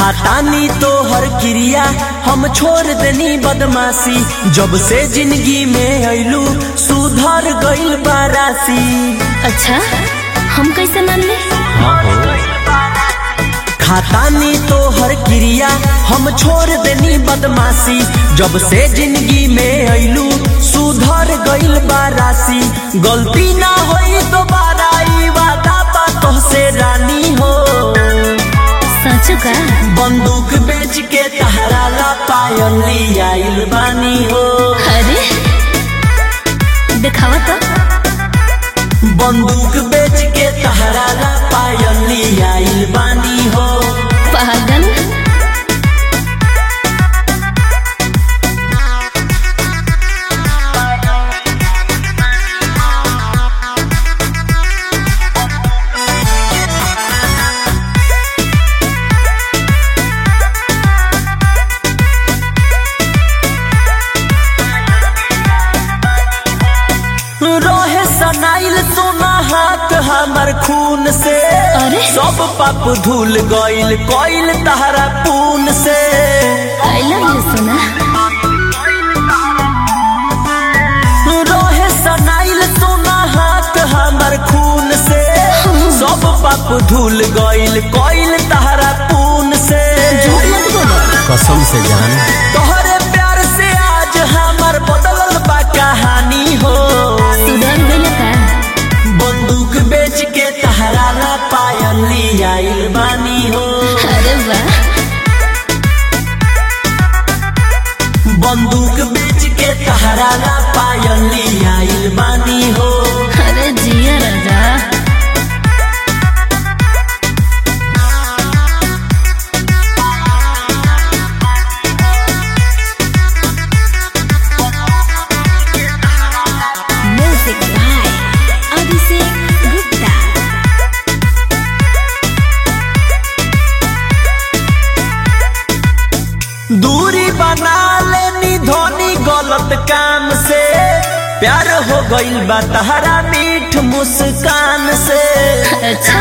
खातानी तो हर क्रिया हम छोड़ देनी बदमाशी जब से जिंदगी में अइलू सुधर गइल बारासी अच्छा हम कैसे मान ली खातानी तो हर क्रिया हम छोड़ देनी बदमाशी जब से जिंदगी में अइलू सुधर गइल बारासी गलती ना होई दोबारा ई वादा बातों से रानी हो सच का बंदूक बेच के तहरा ला पायल आइल बानी हो अरे दिखावा तो बंदूक बेच के तहरा ला पायल आइल बानी हो पागल रोहे सनाइल सोना हाथ हमर खून से अरे? सब पाप धुल गइल कइल तहरा पून से आई लव यू सोना रोहे सनाइल सोना हाथ हमर खून से सब पाप धुल गइल कइल तहरा पून से झूठ मत बोलो कसम से जान तोहरे प्यार से आज हमर बदलल बा कहानी हो सुधर गइल का बंदूक बेच के तहरा ला पायल आइल बानी हो अरे वाह बंदूक बेच के तहरा ला पायल आइल बानी हो अरे जिया राजा म्यूजिक बाय अभिषेक गुप्ता दूरी बना लेनी धोनी गलत काम से प्यार हो गइल बा तहरा मीठ मुस्कान से अच्छा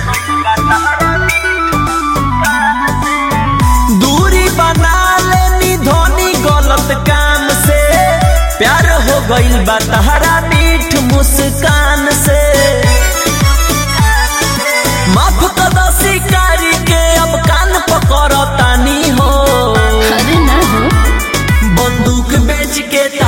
दूरी बना लेनी धोनी गलत काम से प्यार हो गइल बा तहरा मीठ मुस्कान से माफ कदा शिकारी के अब कान पकड़तानी हो अरे ना हो बंदूक बेच के